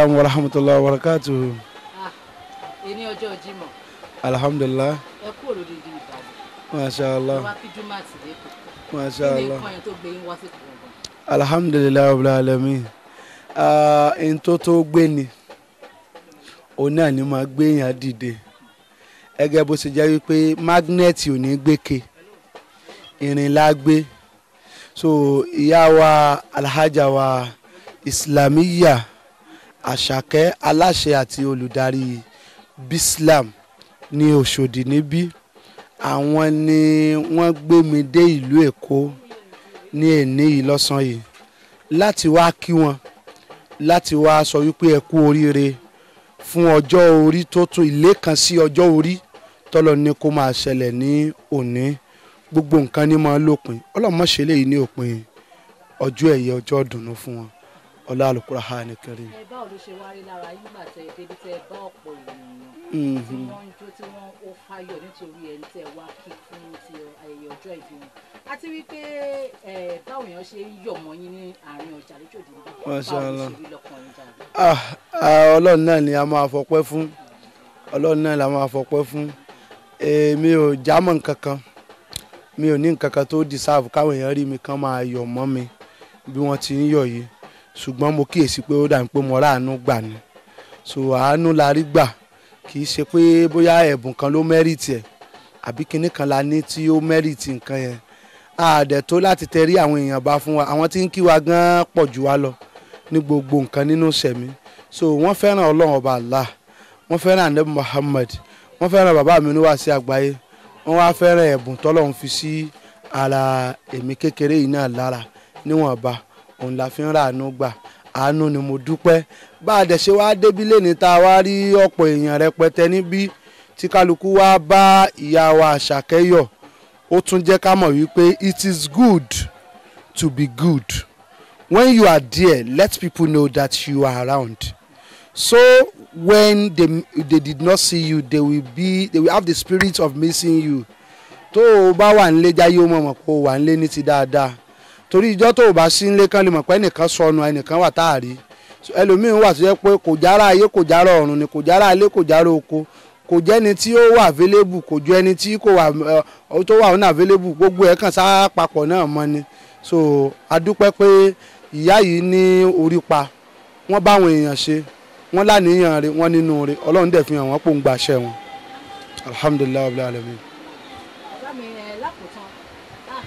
Assalamu wa rahmatullahi wa barakatuhu. èní ọjọ́ Jímọ̀ Alhamdulillah. ẹ kú òlòdìdì Ìbàdàn Masha ẹ Allah. wá kí jùmọ̀ àti lẹ́kọ̀ọ́ Masha kí ni Allah. nǹkan yẹn tó gbé yín wá sí ìkọ̀ọ̀kan. Alhamdulillah rabbil alamin. Ah, n tó tó gbé ni òun náà ni máa gbé yàn dìde gẹ́gẹ́ bó ṣe jẹ́ wípé mágnẹ́ẹ̀tì ò ní gbéke irin la gbé so ìyá wa alhaja wa islamiyya àṣàkẹ́ aláṣẹ àti olùdarí bislam ní Òṣòdì níbí àwọn ni wọ́n gbé mi dé ìlú Èkó ní èní yìí lọ́sàn-án yìí láti wá kí wọn láti wá sọ wípé ẹ kú oríire fún ọjọ́ orí tó tún ilé kan sí ọjọ́ orí tọ́lọ ní kó máa ṣẹlẹ̀ ní òní gbogbo nǹkan ní máa lópin ọlọ́mọṣẹ́ lèyí ní òpin ọjọ́ ẹ̀yẹ ọjọ́ ìdùnnú fún wọn ọlá Al-Qur'ani Karim. ẹ báwo ló ṣe wá rí lára yín gbà tẹ débi tẹ bá ọ̀pọ̀ ènìyàn tí Mhm. wọ́n ń jó tí wọ́n ó fáyọ̀ nítorí ẹni tẹ wá kí fún ti ayẹyẹ ọjọ́ ìbí wọn àti wípé ẹ báwo èèyàn ṣe ń yọ̀ mọ́ yín ní àárín ọjà lójoojú níbí Masha báwo ló Allah. ṣe rí lọ́kàn yín jáde. Ah, ah, ọlọ́run náà ni a máa fọpẹ́ fún ọlọ́run náà la máa fọpẹ́ fún èmi ò jámọ́ nǹkan kan mi ò ní nǹkan kan tó deserve káwọn èèyàn rí mi kán máa yọ̀ mọ́ mi bí wọ́n ti ń yọ̀ yìí ṣùgbọ́n mo kíyèsí pé ó dà ní pé mo ráàánú gbà ni so àánú la rí gbà kì í ṣe pé bóyá ẹ̀bùn kan ló mẹ́rìtì ẹ̀ àbí kinní kan la ní tí ó mẹ́rìtì nǹkan yẹn àdẹ̀ tó láti tẹrí àwọn èèyàn bá fún wa àwọn tí ń kí wa gan pọ̀ jù wá lọ ní gbogbo nǹkan nínú sẹ̀mí so wọ́n fẹ́ràn ọlọ́run ọba Allah wọ́n fẹ́ràn anabi Muhammad wọ́n fẹ́ràn bàbá mi níwá sí àgbáyé wọ́n wá fẹ́ràn ẹ̀bùn tọ́lọ́run fi sí ara èmi kékeré yìí náà lára níwọ̀nba òun la fi ń ra àánú gbà àánú ni mo dúpẹ́ bá a dẹ̀ ṣe wá débi lẹ́ni tá a wá rí ọ̀pọ̀ èèyàn rẹpẹtẹ níbí tí kálukú wá bá ìyá wa Àṣàkẹ́ yọ̀ ó tún jẹ́ ká mọ̀ wípé it is good to be good when you are there let people know that you are around so when they they did not see you they will be they will have the spirit of missing you tó o bá wà nílé jáyé ó mọ̀ mọ̀ pé o wà nílé ní ti dáadáa torí ìjọ́ tó o bá sí nílé kan lè mọ̀ pé ẹnìkan sọnù ẹnìkan wà tá a rí So, ẹlòmíín wà tó yẹ pé kò jára ayé kò jára ọ̀run ni kò jára ilé kò jára oko kò jẹ́ni tí ó wà available kò ju ẹni tí kò wà ẹ, tó wà ọ̀nà available gbogbo ẹ̀ kàn sá papọ̀ náà mọ́ ni so a dúpẹ́ pé ìyá yìí ní orí pa wọ́n bá àwọn èèyàn ṣe wọ́n láníyàn rẹ̀ wọ́n nínú rẹ̀ ọlọ́run dẹ̀ fi hàn wọ́n pò ń gbàṣẹ wọn alhamdulilayi rabbil alamin. bàbá mi ẹ lákòótán ah,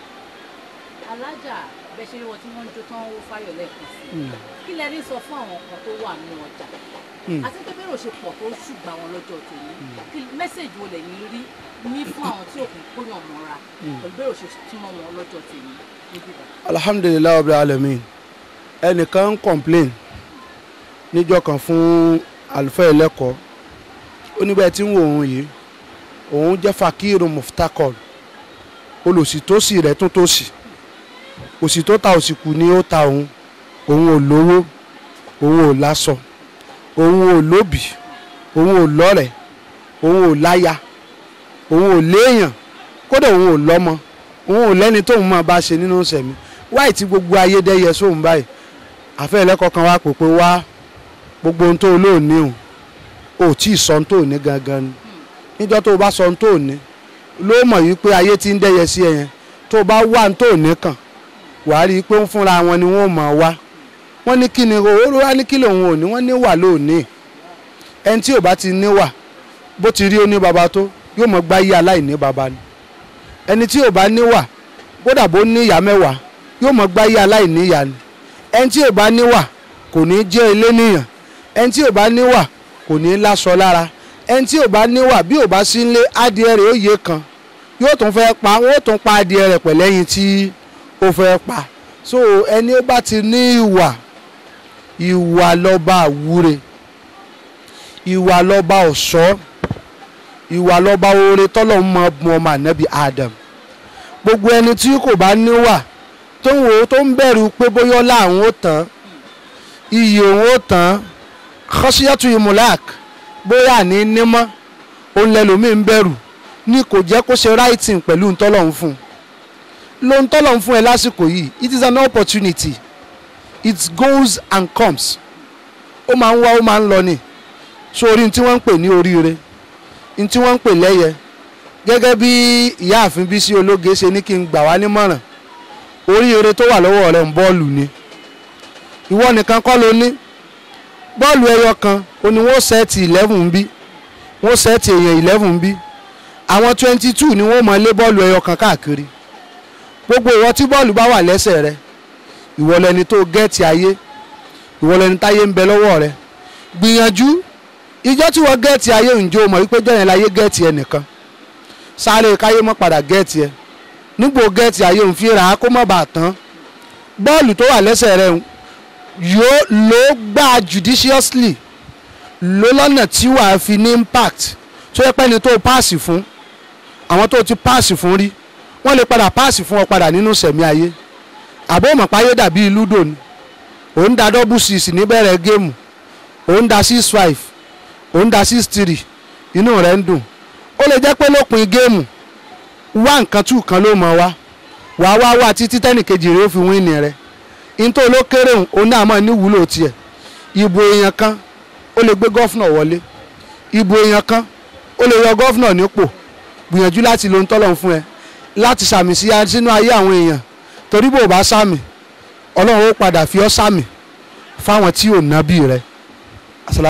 alájà bẹ ṣe wọn tí wọ́n ń jó tán ó fáyọ̀ lẹ́ẹ̀kan sí i kí lẹ rí sọ fún àwọn kan tó wà nínú ọjà Mm. àti pé bẹ́rẹ̀ ò ṣe pọ̀ tó ṣùgbọ́n àwọn lọ́jọ́ tèmi kí mẹ́sẹ̀jì wo lẹ́yìn rí ní fún àwọn tí òkun kóyàn mọ́ra pẹ̀lú bẹ́rẹ̀ ò ṣe túmọ̀ wọn lọ́jọ́ tèmi níbí bá. alhamdulilayi rabbil alamin ẹnìkan ń complain níjọ́ kan fún àlùfáà ẹlẹ́kọ̀ọ́ ó ní bẹ́ẹ̀ tí ń wo òun yìí òun jẹ́ fakiru muftakor olùsì tó sì rẹ̀ tún tó sì òsì tó ta òsì kù ni ó ta òun òun ò lówó òun ò láṣọ òun ò lóbì òun ò lọ́rẹ̀ òun ò láya òun ò léèyàn kódà òun ò lọ́mọ òun ò lẹ́ni tóun máa bá ṣe nínú sẹ̀mí wáì tí gbogbo ayé dẹ́yẹ sóun báyìí àfẹ́ ẹlẹ́kọ̀ọ́ kan wá pè pé wá gbogbo ohun tó o lóòní o ò tí ì sọ ohun tó o ní gangan ni níjọ́ tó o bá sọ ohun tó o ní ló mọ̀ yìí pé ayé ti ń dẹ́yẹ sí ẹ yẹn tó o bá wá ohun tó o ní kàn wàá rí i pé ń fúnra wọn ni wọ́n mọ̀ wá wọ́n ní kí ni owó wá ní kí lòun ò ní wọ́n ní wà lóòní ẹni tí ò bá ti ní wà bó ti rí ó ní baba tó yóò mọ̀ gbáyé aláìní baba ni ẹni tí ò bá níwà kódà bó ní ìyá mẹ́wàá yóò mọ̀ gbáyé aláìní ìyá ni ẹni tí ò bá níwà kò ní jẹ́ ilé níyàn ẹni tí ò bá níwà kò ní láṣọ lára ẹni tí ò bá níwà bí ò bá sí nílé adìẹ rẹ̀ ó yé kan yóò tún fẹ́ pa wọ́n ó tún pa adìẹ rẹ̀ pẹ̀lẹ́yìn tí ó fẹ́ pa so ẹni ó bá ti ní ìwà ìwà lọ́ba àwúre ìwà lọ́ba ọ̀ṣọ́ ìwà lọ́ba oore tọ́lọ́hún mọ bu ọmọ ànábì Adam gbogbo ẹni tí kò bá níwà tó ń wò ó tó ń bẹ̀rù pé bóyá ọlá àwọn ó tán iyì òun ó tán kọ́síyàtú imulak bóyá àní nímọ́ òun lẹ́lòmíì ń bẹ̀rù ní kò jẹ́ kó ṣe writing pẹ̀lú ntọ́lọ́hún fún un lo ntọ́lọ́hún fún ẹ lásìkò yìí it is an opportunity it goes and comes ó máa ń wá ó máa ń lọ ni sórí tí wọ́n ń pè ní oríire ní tí wọ́n ń pè lẹ́yẹ gẹ́gẹ́ bí ìyáàfin Bísí Ológe ṣe ní kí n gbà wá nímọ̀ràn oríire tó wà lọ́wọ́ rẹ̀ ń bọ́ọ̀lù ni ìwọ nìkan kọ́ ló ní bọ́ọ̀lù ẹyọ kan ó ní wọ́n sẹ́ẹ̀tì eleven bí wọ́n sẹ́ẹ̀tì èèyàn eleven bí àwọn twenty two ni wọ́n mọ̀ lé bọ́ọ̀lù ẹyọ kan káàkiri gbogbo ìwọ tí bọ́ọ̀lù bá wà lẹ́sẹ̀ rẹ ìwọ lẹni tó gẹ́ẹ̀tì ayé ìwọ lẹni táyé ń bẹ lọ́wọ́ rẹ gbìyànjú ìjọ tí wọ́n gẹ́ẹ̀tì ayé ǹjẹ́ o mọ̀ wípé jọ̀yẹn láyé gẹ́ẹ̀tì ẹnìkan sáré káyé mọ́ padà gẹ́ẹ̀tì ẹ nígbò gẹ́ẹ̀tì ayé òun fi rà á kó má bàa tán bọ́ọ̀lù tó wà lẹ́sẹ̀ rẹ yóò ló gbà judiciously ló lọ́nà tí wàá fi ní impact tó yẹ pé ni tó páàsì fún àwọn tó ti páàsì fún rí wọ́n lè padà páàsì fún ọ padà nínú sẹ̀mí ayé àbó mọ̀páyé dàbí ludo ni òun da double six níbẹ̀rẹ̀ géèmù òun da six five òun da six three inú rẹ̀ ń dùn ó lè jẹ́ pé lópin géèmù wá nǹkan tù kan ló mọ̀ wá wàá wá wá títí tẹ́nìkejì rẹ̀ ó fi wíìnì rẹ̀ nítorí ló kéré òun òun náà mọ̀ níwúlò tiẹ̀ ìbò èèyàn kan ó lè gbé gọ́fúnà wọlé ìbò èèyàn kan ó lè yọ gọ́fúnà nípò gbìyànjú láti lo ń tọ́lọ̀ fún ẹ láti sàmì sí sínú ayé àwọn èèyàn torí bò bá sàmì ọlọ́run ó padà fi ọ́ sàmì fáwọn tí ò nábì rẹ̀